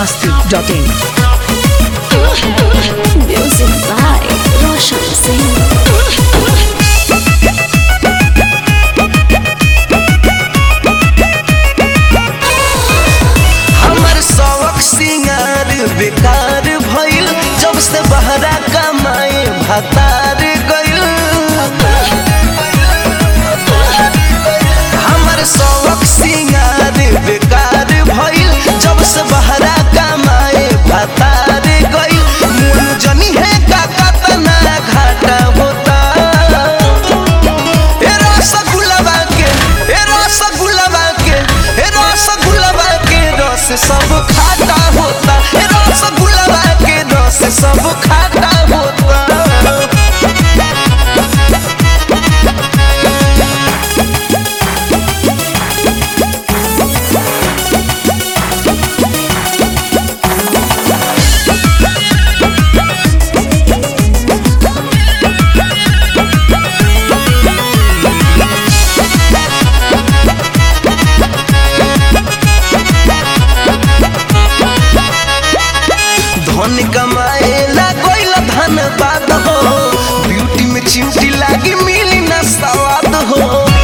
biharmasti.in Music by Roshan Singh. हमर शौक सिंगार बेकार भइल जब से बहरा कमाए भतार गइल हमर शौक सिंगार बेकार भइल जब से बहरा कमाए भतार गइल मुन जनी है का कतना घाटा होता ए रसगुल्ला के ए रसगुल्ला के ए रसगुल्ला के रस सब खाटा होता ए रसगुल्ला के रस सब खाटा होता धन कमाए ला कोइल धन बात हो ब्यूटी में चिमटी लागी मिली ना सवाद हो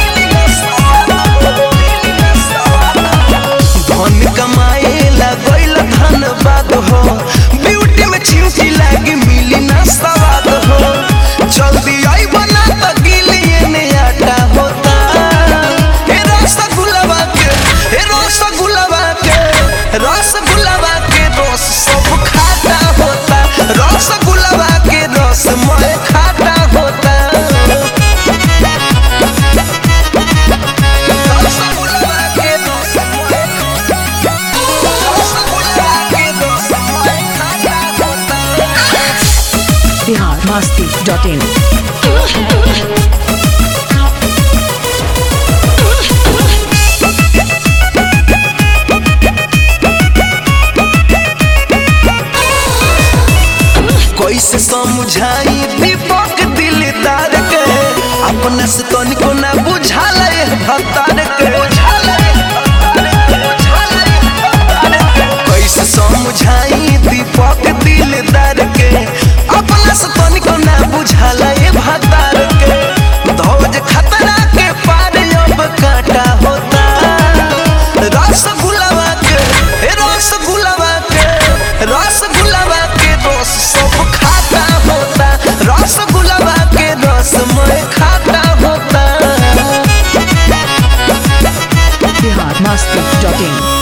धन कमाए ला कोइल धन बात हो ब्यूटी में चिमटी लागी मिली ना सवाद हो जल्दी आई बना तो गिलिए ने आटा होता ए रसगुल्ला के ए रसगुल्ला के रसगुल्ला के रस सब खाटा होता रसगुल्ला के रस मैं खाटा होता रसगुल्ला के रस मैं रसगुल्ला के रस मैं खाटा होता biharmasti.in कैसे समझाई दीपक दिलदार के अपना से तनिको ना बुझाला ये भतार के कैसे समझाई दीपक दिलदार के अपना से तनिको ना बुझाला ये भतार के धौज खतरा के पार अब काटा होता रसगुल्ला के ए रसगुल्ला के रसगुल्ला के रस सब खाता होता रसगुल्ला के रस मैं खाता होता biharmasti.in